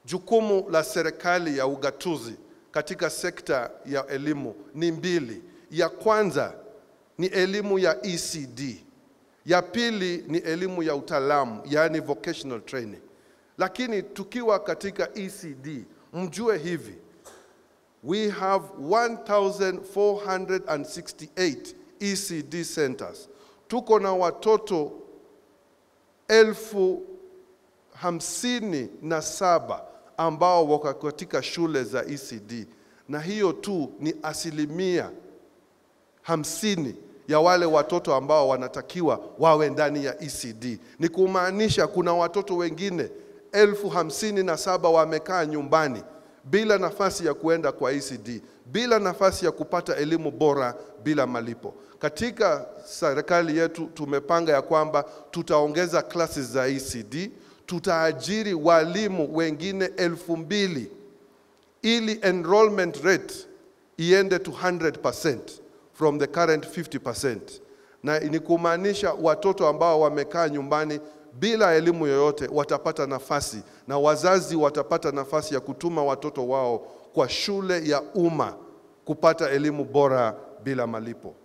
jukumu la serikali ya ugatuzi katika sekta ya elimu ni mbili. Ya kwanza ni elimu ya ECD, ya pili ni elimu ya utaalamu, yaani vocational training. Lakini tukiwa katika ECD, mjue hivi, we have 1468 ECD centers. Tuko na watoto elfu hamsini na saba ambao wako katika shule za ECD, na hiyo tu ni asilimia hamsini ya wale watoto ambao wanatakiwa wawe ndani ya ECD. Ni kumaanisha kuna watoto wengine elfu hamsini na saba wamekaa nyumbani bila nafasi ya kuenda kwa ECD, bila nafasi ya kupata elimu bora bila malipo. Katika serikali yetu tumepanga ya kwamba tutaongeza classes za ECD, tutaajiri walimu wengine elfu mbili ili enrollment rate iende to 100% from the current 50%, na ni kumaanisha watoto ambao wamekaa nyumbani bila elimu yoyote watapata nafasi na wazazi watapata nafasi ya kutuma watoto wao kwa shule ya umma kupata elimu bora bila malipo.